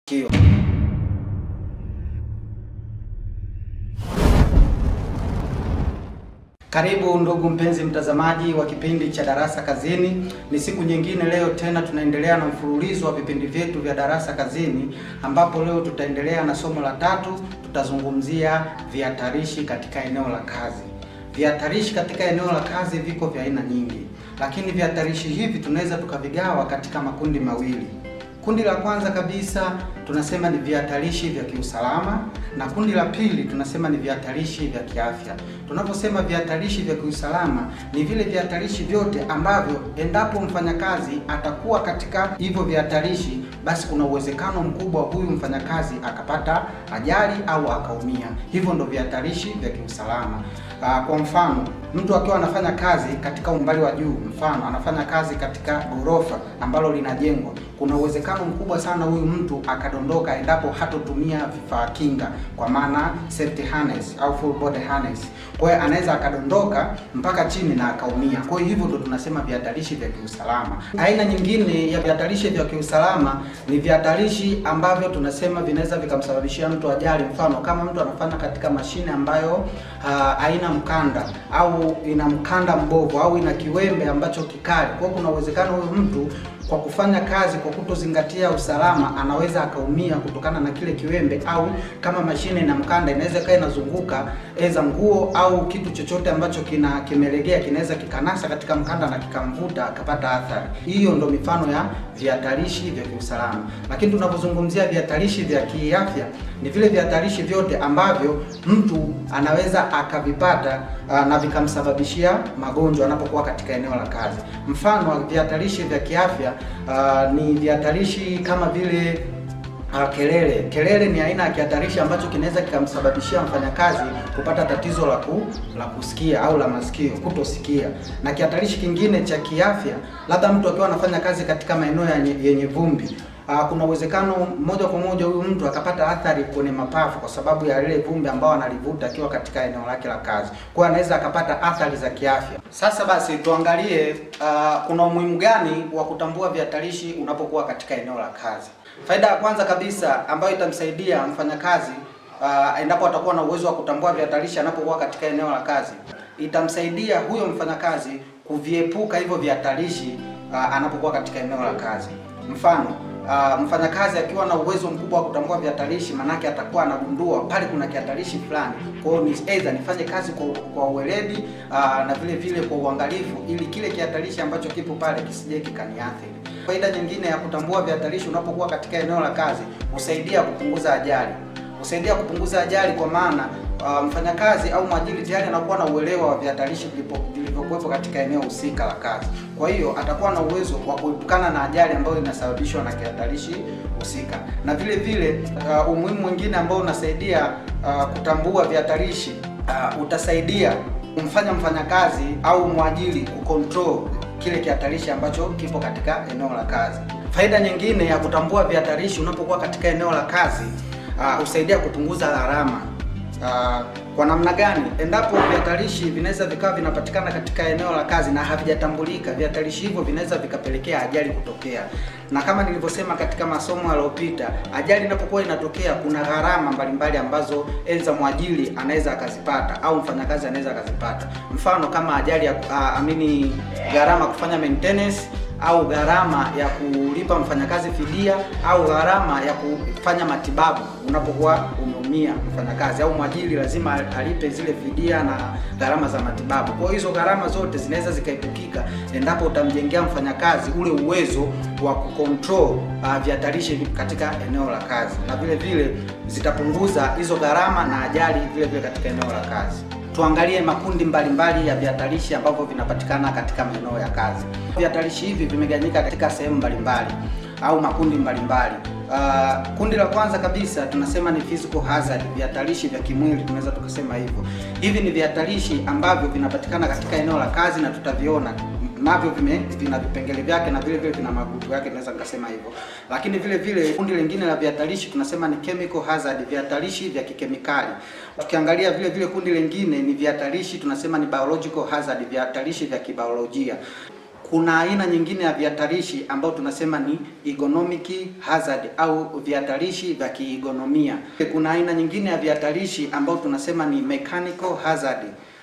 Kio. Karibu ndugu mpenzi mtazamaji wa kipindi cha Darasa Kazini. Ni siku nyingine leo tena tunaendelea na mfululizo wa vipindi vyetu vya Darasa Kazini ambapo leo tutaendelea na somo la tatu, tutazungumzia vihatarishi katika eneo la kazi. Vihatarishi katika eneo la kazi viko vya aina nyingi, lakini vihatarishi hivi tunaweza tukavigawa katika makundi mawili. Kundi la kwanza kabisa tunasema ni vihatarishi vya kiusalama na kundi la pili tunasema ni vihatarishi vya kiafya. Tunaposema vihatarishi vya kiusalama ni vile vihatarishi vyote ambavyo endapo mfanyakazi atakuwa katika hivyo vihatarishi, basi kuna uwezekano mkubwa huyu mfanyakazi akapata ajali au akaumia. Hivyo ndo vihatarishi vya kiusalama. Aa, kwa mfano mtu akiwa anafanya kazi katika umbali wa juu, mfano anafanya kazi katika ghorofa ambalo linajengwa, kuna uwezekano mkubwa sana huyu mtu akadondoka endapo hatotumia vifaa kinga, kwa maana safety harness au full body harness. Kwa hiyo anaweza akadondoka mpaka chini na akaumia. Kwa hiyo hivyo ndo tunasema vihatarishi vya kiusalama. Aina nyingine ya vihatarishi vya kiusalama ni vihatarishi ambavyo tunasema vinaweza vikamsababishia mtu ajali, mfano kama mtu anafanya katika mashine ambayo haina mkanda au ina mkanda mbovu au ina kiwembe ambacho kikali. Kwa hiyo kuna uwezekano huyu mtu kwa kufanya kazi kwa kutozingatia usalama anaweza akaumia kutokana na kile kiwembe, au kama mashine na mkanda inaweza ikawa inazunguka eza nguo au kitu chochote ambacho kina kimelegea kinaweza kikanasa katika mkanda na kikamvuta akapata athari. Hiyo ndo mifano ya vihatarishi vya kiusalama. Lakini tunapozungumzia vihatarishi vya kiafya ni vile vihatarishi vyote ambavyo mtu anaweza akavipata na vikamsababishia magonjwa anapokuwa katika eneo la kazi. Mfano wa vihatarishi vya kiafya uh, ni vihatarishi kama vile uh, kelele. Kelele ni aina ya kihatarishi ambacho kinaweza kikamsababishia mfanyakazi kupata tatizo la ku, la kusikia au la masikio, kutosikia. Na kihatarishi kingine cha kiafya, labda mtu akiwa anafanya kazi katika maeneo yenye vumbi Uh, kuna uwezekano moja kwa moja huyu mtu akapata athari kwenye mapafu kwa sababu ya lile vumbi ambao analivuta akiwa katika eneo lake la kazi. Kwa hiyo anaweza akapata athari za kiafya. Sasa basi tuangalie uh, kuna umuhimu gani wa kutambua vihatarishi unapokuwa katika eneo la kazi. Faida ya kwanza kabisa ambayo itamsaidia mfanyakazi uh, endapo atakuwa na uwezo wa kutambua vihatarishi anapokuwa katika eneo la kazi, itamsaidia huyo mfanyakazi kuviepuka hivyo vihatarishi uh, anapokuwa katika eneo la kazi. Mfano Uh, mfanyakazi akiwa na uwezo mkubwa wa kutambua vihatarishi, manake atakuwa anagundua pale kuna kihatarishi fulani. Kwa hiyo ni aidha nifanye kazi kwa, kwa uweledi uh, na vile vile kwa uangalifu, ili kile kihatarishi ambacho kipo pale kisije kikaniathiri. Faida nyingine ya kutambua vihatarishi unapokuwa katika eneo la kazi, husaidia kupunguza ajali, husaidia kupunguza ajali kwa maana uh, mfanyakazi au mwajiri tayari anakuwa na uelewa wa vihatarishi vilivyokuwepo katika eneo husika la kazi. Kwa hiyo atakuwa na uwezo wa kuepukana na ajali ambayo inasababishwa na kihatarishi husika. Na vile vile uh, umuhimu mwingine ambao unasaidia uh, kutambua vihatarishi uh, utasaidia kumfanya mfanyakazi au mwajiri kucontrol kile kihatarishi ambacho kipo katika eneo la kazi. Faida nyingine ya kutambua vihatarishi unapokuwa katika eneo la kazi husaidia uh, kupunguza gharama. Uh, kwa namna gani? Endapo vihatarishi vinaweza vikawa vinapatikana katika eneo la kazi na havijatambulika, vihatarishi hivyo vinaweza vikapelekea ajali kutokea, na kama nilivyosema katika masomo yaliyopita, ajali inapokuwa inatokea, kuna gharama mbalimbali ambazo enza mwajiri anaweza akazipata au mfanyakazi anaweza akazipata. Mfano kama ajali ya uh, amini gharama kufanya maintenance au gharama ya kulipa mfanyakazi fidia au gharama ya kufanya matibabu unapokuwa umeumia mfanyakazi, au mwajiri lazima alipe zile fidia na gharama za matibabu. Kwa hiyo hizo gharama zote zinaweza zikaepukika endapo utamjengea mfanyakazi ule uwezo wa kucontrol uh, vihatarishi katika eneo la kazi, na vile vile zitapunguza hizo gharama na ajali vile vile katika eneo la kazi. Tuangalie makundi mbalimbali mbali ya vihatarishi ambavyo vinapatikana katika maeneo ya kazi. Vihatarishi hivi vimegawanyika katika sehemu mbalimbali au makundi mbalimbali. Uh, kundi la kwanza kabisa tunasema ni physical hazard, vihatarishi vya kimwili, tunaweza tukasema hivyo. Hivi ni vihatarishi ambavyo vinapatikana katika eneo la kazi na tutaviona navyo vime vina vipengele vyake na vile vile vina magutu yake, naweza nikasema hivyo. Lakini vile vile kundi lingine la vihatarishi tunasema ni chemical hazard, vihatarishi vya kikemikali. Tukiangalia vile vile kundi lingine ni vihatarishi tunasema ni biological hazard, vihatarishi vya kibiolojia. kuna aina nyingine ya vihatarishi ambayo tunasema ni economic hazard au vihatarishi vya kiigonomia. Kuna aina nyingine ya vihatarishi ambayo tunasema ni mechanical hazard.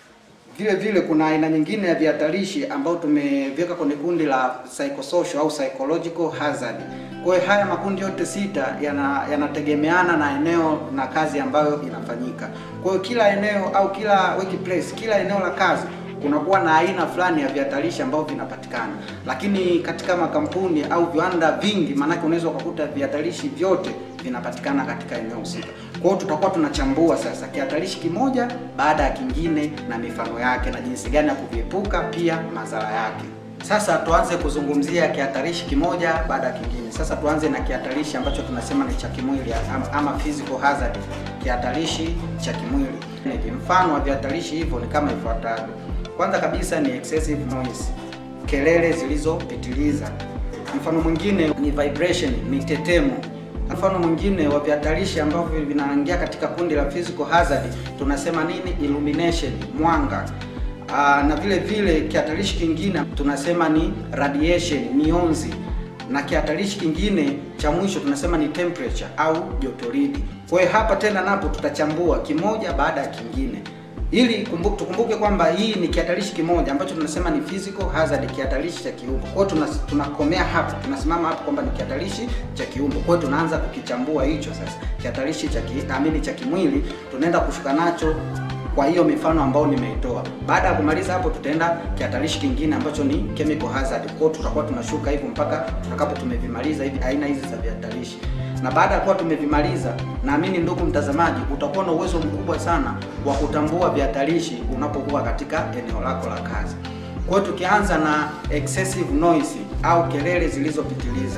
Vile vile kuna aina nyingine ya vihatarishi ambayo tumeviweka kwenye kundi la psychosocial au psychological hazard. Kwa hiyo haya makundi yote sita yanategemeana yana na eneo na kazi ambayo inafanyika. Kwa hiyo kila eneo au kila workplace, kila eneo la kazi kunakuwa na aina fulani ya vihatarishi ambavyo vinapatikana, lakini katika makampuni au viwanda vingi, maanake unaweza ukakuta vihatarishi vyote vinapatikana katika eneo husika. Kwa hiyo tutakuwa tunachambua sasa kihatarishi kimoja baada ya kingine na mifano yake na jinsi gani ya kuviepuka, pia madhara yake. Sasa tuanze kuzungumzia kihatarishi kimoja baada ya kingine. Sasa tuanze na kihatarishi ambacho tunasema ni cha kimwili ama, ama physical hazard, kihatarishi cha kimwili. Mfano wa vihatarishi hivyo ni kama ifuatavyo. Kwanza kabisa ni excessive noise, kelele zilizopitiliza. Mfano mwingine ni vibration, mitetemo. Mfano mwingine wa vihatarishi ambavyo vinaingia katika kundi la physical hazard tunasema nini? Illumination, mwanga. Aa, na vile vile kihatarishi kingine tunasema ni radiation, mionzi, na kihatarishi kingine cha mwisho tunasema ni temperature au jotoridi. Kwa hiyo hapa tena napo tutachambua kimoja baada ya kingine ili kumbuke, tukumbuke kwamba hii ni kihatarishi kimoja ambacho tunasema ni physical hazard, kihatarishi cha kiumbo. Kwa hiyo tunakomea hapo, tunasimama hapo kwamba ni kihatarishi cha kiumbo. Kwa hiyo tunaanza kukichambua hicho sasa, kihatarishi cha kiamini cha kimwili, tunaenda kushuka nacho kwa hiyo mifano ambayo nimeitoa. Baada ya kumaliza hapo, tutaenda kihatarishi kingine ambacho ni chemical hazard. Kwa hiyo tutakuwa tunashuka hivyo mpaka tutakapo tumevimaliza hivi aina hizi za vihatarishi na baada ya kuwa tumevimaliza, naamini ndugu mtazamaji, utakuwa na uwezo mkubwa sana wa kutambua vihatarishi unapokuwa katika eneo lako la kazi. Kwa hiyo tukianza na excessive noise au kelele zilizopitiliza.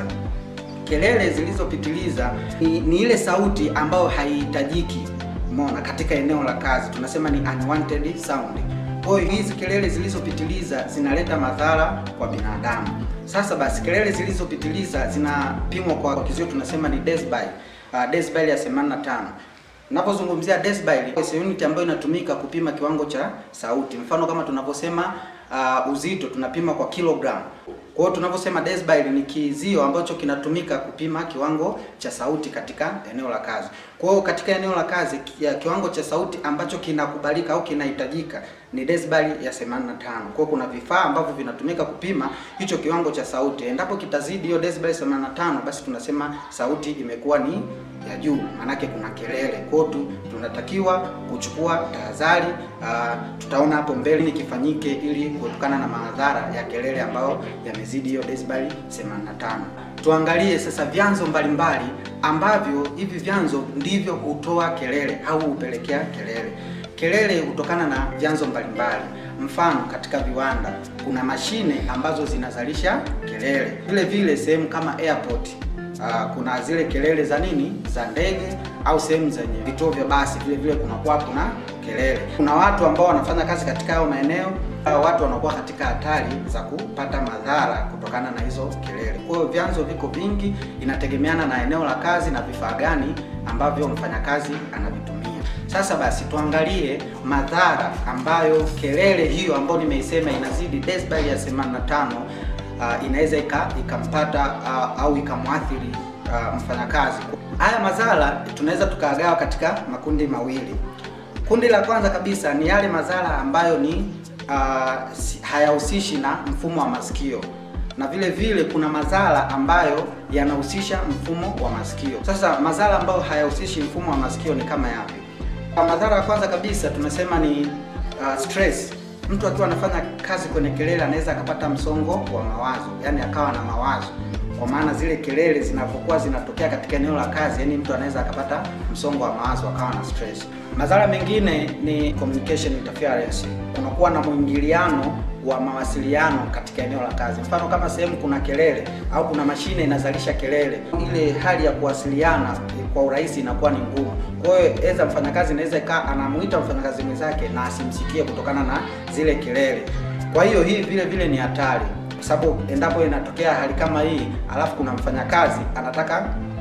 Kelele zilizopitiliza ni, ni ile sauti ambayo haihitajiki, umeona, katika eneo la kazi, tunasema ni unwanted sound. Kwa hiyo hizi kelele zilizopitiliza zinaleta madhara kwa binadamu. Sasa basi, kelele zilizopitiliza zinapimwa kwa kizio tunasema ni decibel, uh, decibel ya 85. Ninapozungumzia decibel, ni unit ambayo inatumika kupima kiwango cha sauti. Mfano kama tunavyosema uh, uzito tunapima kwa kilogram. Kwa hiyo tunavyosema decibel ni kizio ambacho kinatumika kupima kiwango cha sauti katika eneo la kazi. Kwa hiyo katika eneo la kazi ya kiwango cha sauti ambacho kinakubalika au kinahitajika ni decibel ya 85. Kwa hiyo kuna vifaa ambavyo vinatumika kupima hicho kiwango cha sauti. Endapo kitazidi hiyo decibel 85, basi tunasema sauti imekuwa ni ya juu, maanake kuna kelele. Kwa hiyo tunatakiwa kuchukua tahadhari. Uh, tutaona hapo mbele ni kifanyike ili kuepukana na madhara ya kelele ambayo yamezidi hiyo decibel 85. Tuangalie sasa vyanzo mbalimbali ambavyo hivi vyanzo ndivyo hutoa kelele au hupelekea kelele. Kelele hutokana na vyanzo mbalimbali. Mfano, katika viwanda kuna mashine ambazo zinazalisha kelele. Vile vile sehemu kama airport Uh, kuna zile kelele za nini za ndege au sehemu zenye vituo vya basi, vile vile kunakuwa kuna kelele. Kuna watu ambao wanafanya kazi katika hayo maeneo, watu wanakuwa katika hatari za kupata madhara kutokana na hizo kelele. Kwa hiyo vyanzo viko vingi, inategemeana na eneo la kazi na vifaa gani ambavyo mfanyakazi anavitumia. Sasa basi tuangalie madhara ambayo kelele hiyo ambayo nimeisema inazidi decibel ya 85 Uh, inaweza ikampata uh, au ikamwathiri uh, mfanyakazi. Haya madhara tunaweza tukagawa katika makundi mawili. Kundi la kwanza kabisa ni yale madhara ambayo ni uh, hayahusishi na mfumo wa masikio, na vile vile kuna madhara ambayo yanahusisha mfumo wa masikio. Sasa madhara ambayo hayahusishi mfumo wa masikio ni kama yapi? Madhara ya kwanza kabisa tunasema ni uh, stress mtu akiwa anafanya kazi kwenye kelele anaweza akapata msongo wa mawazo, yani akawa na mawazo, kwa maana zile kelele zinapokuwa zinatokea katika eneo la kazi, yani mtu anaweza akapata msongo wa mawazo, akawa na stress. Madhara mengine ni communication interference, kunakuwa na mwingiliano wa mawasiliano katika eneo la kazi. Mfano kama sehemu kuna kelele au kuna mashine inazalisha kelele, ile hali ya kuwasiliana kwa urahisi inakuwa ni ngumu. Kwa hiyo eza mfanyakazi anaweza kaa anamuita mfanyakazi mwenzake na asimsikie kutokana na zile kelele. Kwa hiyo hii vile vile ni hatari, kwa sababu endapo inatokea hali kama hii, alafu kuna mfanyakazi anataka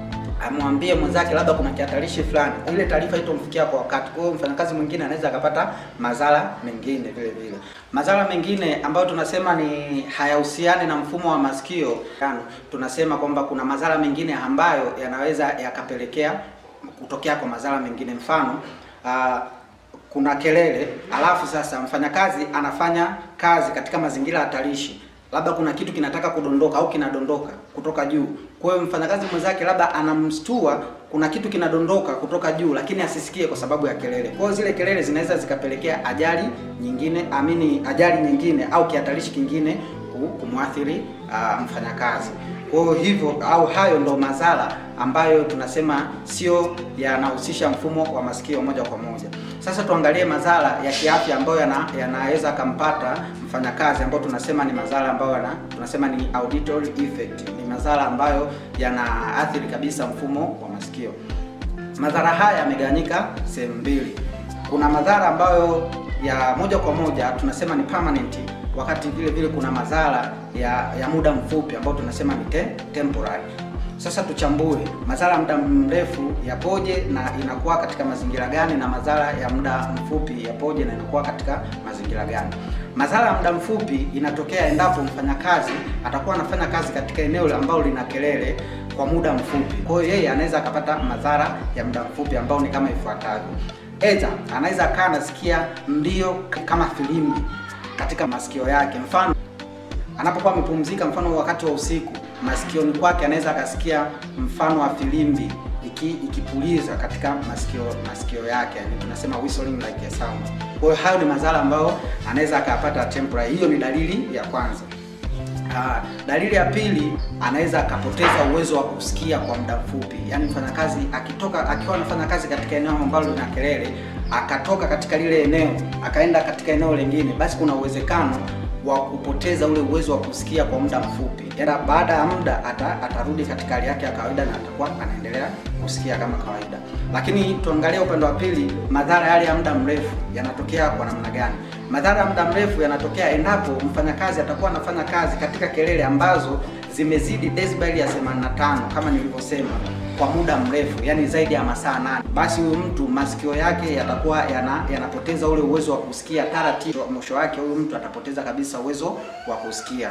amwambie mwenzake labda kuna kihatarishi fulani, ile taarifa itomfikia kwa wakati. Kwa hiyo mfanyakazi mwingine anaweza akapata madhara mengine vile vile. Madhara mengine ambayo tunasema ni hayahusiani na mfumo wa masikio, tunasema kwamba kuna madhara mengine ambayo yanaweza yakapelekea kutokea kwa madhara mengine, mfano uh, kuna kelele, alafu sasa mfanyakazi anafanya kazi katika mazingira hatarishi labda kuna kitu kinataka kudondoka au kinadondoka kutoka juu. Kwa hiyo mfanyakazi mwenzake labda anamstua, kuna kitu kinadondoka kutoka juu, lakini asisikie kwa sababu ya kelele. Kwa hiyo zile kelele zinaweza zikapelekea ajali nyingine, amini, ajali nyingine au kihatarishi kingine kumwathiri uh, mfanyakazi. Kwa hiyo hivyo au hayo ndo madhara ambayo tunasema sio yanahusisha mfumo wa masikio moja kwa moja. Sasa tuangalie madhara ya kiafya ambayo yanaweza yana akampata mfanyakazi ambayo tunasema ni madhara ambayo yana, tunasema ni auditory effect. Ni madhara ambayo yanaathiri kabisa mfumo wa masikio. Madhara haya yamegawanyika sehemu mbili. Kuna madhara ambayo ya moja kwa moja tunasema ni permanent, wakati vile vile kuna madhara ya, ya muda mfupi ambayo tunasema ni te, temporary. Sasa tuchambue madhara ya muda mrefu yapoje na inakuwa katika mazingira gani, na madhara ya muda mfupi yapoje na inakuwa katika mazingira gani. Madhara ya muda mfupi inatokea endapo mfanyakazi atakuwa anafanya kazi katika eneo ambalo lina kelele kwa muda mfupi. Kwa hiyo yeye anaweza akapata madhara ya muda mfupi ambao ni kama ifuatavyo. Aidha, anaweza akawa anasikia mlio kama filimbi katika masikio yake, mfano anapokuwa amepumzika, mfano wakati wa usiku, masikioni kwake anaweza akasikia mfano wa filimbi iki, ikipuliza katika masikio masikio yake, yani tunasema whistling like a sound. Kwa hiyo hayo ni madhara ambayo anaweza akapata temporary. Hiyo ni dalili ya kwanza. Uh, dalili ya pili anaweza akapoteza uwezo wa kusikia kwa muda mfupi. Yaani mfanyakazi akitoka akiwa anafanya kazi katika eneo ambalo lina kelele, akatoka katika lile eneo akaenda katika eneo lingine, basi kuna uwezekano wa kupoteza ule uwezo wa kusikia kwa muda mfupi. Ila baada ya muda ata, atarudi katika hali yake ya kawaida na atakuwa anaendelea kusikia kama kawaida. Lakini tuangalie upande wa pili, madhara yale ya muda mrefu yanatokea kwa namna gani? Madhara ya muda mrefu yanatokea endapo mfanyakazi atakuwa anafanya kazi katika kelele ambazo zimezidi decibel ya 85 kama nilivyosema kwa muda mrefu, yani zaidi ya masaa nane, basi huyu mtu masikio yake yatakuwa yana, yanapoteza ule uwezo wa kusikia taratibu. Mwisho wake huyu mtu atapoteza kabisa uwezo wa kusikia.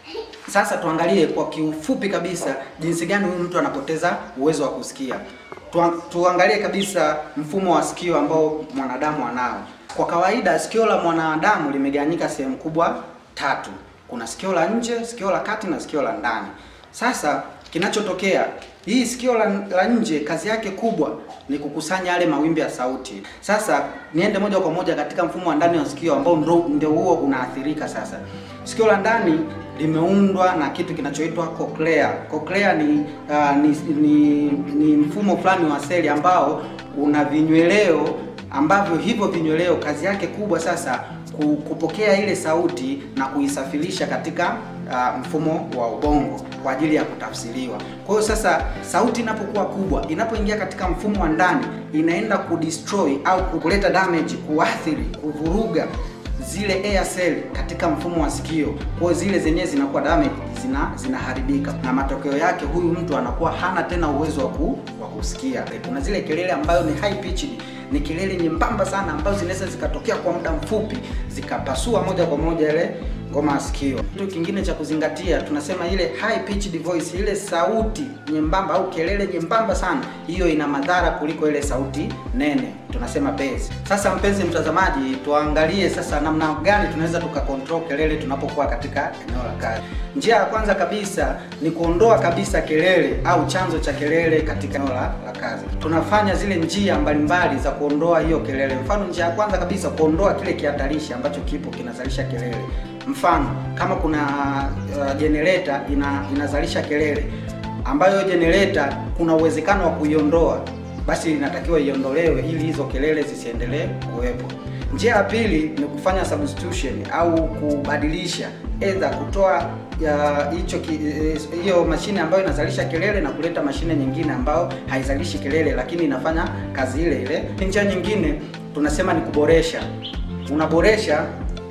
Sasa tuangalie kwa kiufupi kabisa jinsi gani huyu mtu anapoteza uwezo wa kusikia. Tu, tuangalie kabisa mfumo wa sikio ambao mwanadamu anao. Kwa kawaida sikio la mwanadamu limegawanyika sehemu kubwa tatu. Kuna sikio la nje, sikio la kati na sikio la ndani. Sasa kinachotokea hii sikio la, la nje kazi yake kubwa ni kukusanya yale mawimbi ya sauti. Sasa niende moja kwa moja katika mfumo wa ndani wa sikio ambao ndio huo unaathirika. Sasa sikio la ndani limeundwa na kitu kinachoitwa cochlea. Cochlea ni, uh, ni, ni ni mfumo fulani wa seli ambao una vinyweleo ambavyo hivyo vinyweleo kazi yake kubwa sasa kupokea ile sauti na kuisafirisha katika uh, mfumo wa ubongo kwa ajili ya kutafsiriwa. Kwa hiyo sasa sauti inapokuwa kubwa, inapoingia katika mfumo wa ndani, inaenda kudestroy au kuleta damage, kuathiri, kuvuruga zile air cell katika mfumo wa sikio. Kwa hiyo zile zenyewe zinakuwa damage, zina zinaharibika, na matokeo yake huyu mtu anakuwa hana tena uwezo wa ku, wa kusikia. Kuna zile kelele ambayo ni high pitched ni kelele nyembamba sana ambazo zinaweza zikatokea kwa muda mfupi zikapasua moja kwa moja ile ngoma ya sikio. Kitu kingine cha kuzingatia, tunasema ile high pitched voice, ile sauti nyembamba au kelele nyembamba sana, hiyo ina madhara kuliko ile sauti nene, tunasema bass. Sasa mpenzi mtazamaji, tuangalie sasa namna gani tunaweza tukakontrol kelele tunapokuwa katika eneo la kazi. Njia ya kwanza kabisa ni kuondoa kabisa kelele au chanzo cha kelele katika eneo la, la kazi. Tunafanya zile njia mbalimbali za kuondoa hiyo kelele. Mfano, njia ya kwanza kabisa kuondoa kile kihatarishi ambacho kipo kinazalisha kelele. Mfano, kama kuna uh, generator ina, inazalisha kelele ambayo generator kuna uwezekano wa kuiondoa, basi inatakiwa iondolewe ili hizo kelele zisiendelee kuwepo. Njia ya pili ni kufanya substitution au kubadilisha, aidha kutoa hicho hiyo mashine ambayo inazalisha kelele na kuleta mashine nyingine ambayo haizalishi kelele lakini inafanya kazi ile ile. Njia nyingine tunasema ni kuboresha, unaboresha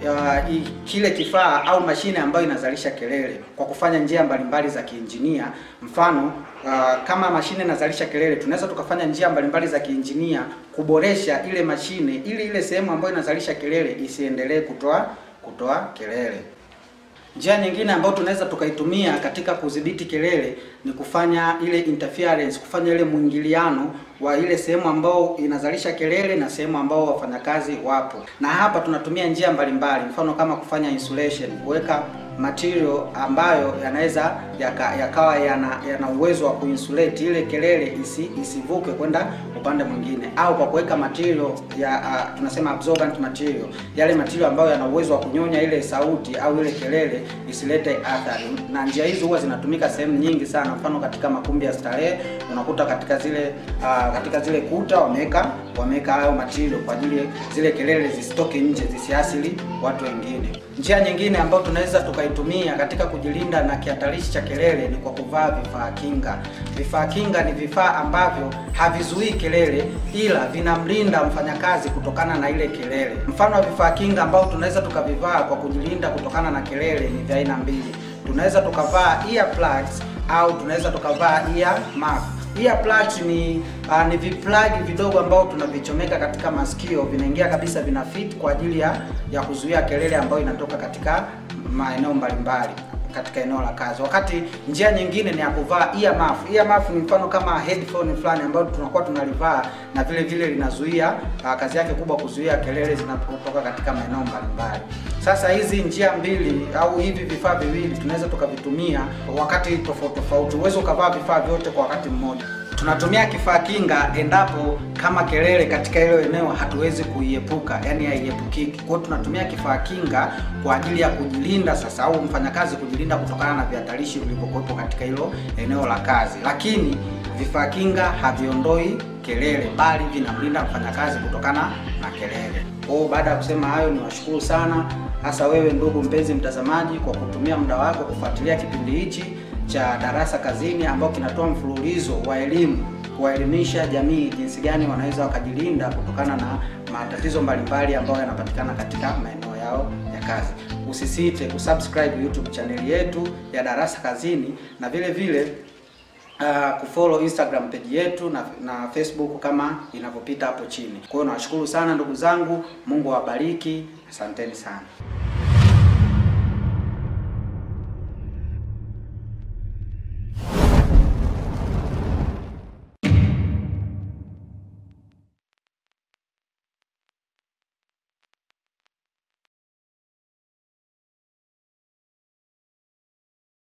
uh, i- kile kifaa au mashine ambayo inazalisha kelele kwa kufanya njia mbalimbali za kiinjinia. Mfano uh, kama mashine inazalisha kelele, tunaweza tukafanya njia mbalimbali za kiinjinia kuboresha ile mashine ili ile sehemu ambayo inazalisha kelele isiendelee kutoa kutoa kelele. Njia nyingine ambayo tunaweza tukaitumia katika kudhibiti kelele ni kufanya ile interference, kufanya ile mwingiliano wa ile sehemu ambayo inazalisha kelele na sehemu ambao wafanyakazi wapo. Na hapa tunatumia njia mbalimbali, mfano kama kufanya insulation, kuweka material ambayo yanaweza yaka, yakawa yana, yana uwezo wa kuinsulate ile kelele isi, isivuke kwenda upande mwingine, au kwa kuweka material ya uh, tunasema absorbent material, yale material ambayo yana uwezo wa kunyonya ile sauti au ile kelele isilete athari. Na njia hizi huwa zinatumika sehemu nyingi sana, mfano katika makumbi ya starehe unakuta katika zile uh, katika zile kuta wameweka wameweka hayo material kwa ajili zile kelele zisitoke nje, zisiasili watu wengine. Njia nyingine ambayo tunaweza tukaitumia katika kujilinda na kihatarishi cha kelele ni kwa kuvaa vifaa kinga. Vifaa kinga ni vifaa ambavyo havizuii kelele, ila vinamlinda mfanyakazi kutokana na ile kelele. Mfano wa vifaa kinga ambao tunaweza tukavivaa kwa kujilinda kutokana na kelele ni vya aina mbili. Tunaweza tukavaa earplugs au tunaweza tukavaa ear muff. Earplugs ni uh, ni viplug vidogo ambao tunavichomeka katika masikio, vinaingia kabisa, vina fit kwa ajili ya ya kuzuia kelele ambayo inatoka katika maeneo mbalimbali katika eneo la kazi. Wakati njia nyingine ni ya kuvaa ear muff. Ear muff ni mfano kama headphone fulani ambayo tunakuwa tunalivaa na vile vile linazuia uh, kazi yake kubwa kuzuia kelele zinapotoka katika maeneo mbalimbali. Sasa hizi njia mbili au hivi vifaa viwili tunaweza tukavitumia wakati tofauti tofauti. Uwezo ukavaa vifaa vyote kwa wakati mmoja. Tunatumia kifaa kinga endapo kama kelele katika hilo eneo hatuwezi kuiepuka, yani haiepukiki. Kwa hiyo tunatumia kifaa kinga kwa ajili ya kujilinda sasa, au mfanyakazi kujilinda kutokana na vihatarishi vilivyokuwepo katika hilo eneo la kazi, lakini vifaa kinga haviondoi kelele, bali vinamlinda mfanyakazi kutokana na kelele. Kwa hiyo baada ya kusema hayo, niwashukuru sana hasa wewe ndugu mpenzi mtazamaji kwa kutumia muda wako kufuatilia kipindi hichi cha Darasa Kazini ambao kinatoa mfululizo wa elimu kuwaelimisha jamii jinsi gani wanaweza wakajilinda kutokana na matatizo mbalimbali ambayo yanapatikana katika maeneo yao ya kazi. Usisite kusubscribe YouTube chaneli yetu ya Darasa Kazini na vile vile uh, kufollow Instagram page yetu na, na Facebook kama inavyopita hapo chini. Kwa hiyo nawashukuru sana ndugu zangu, Mungu awabariki, asanteni sana.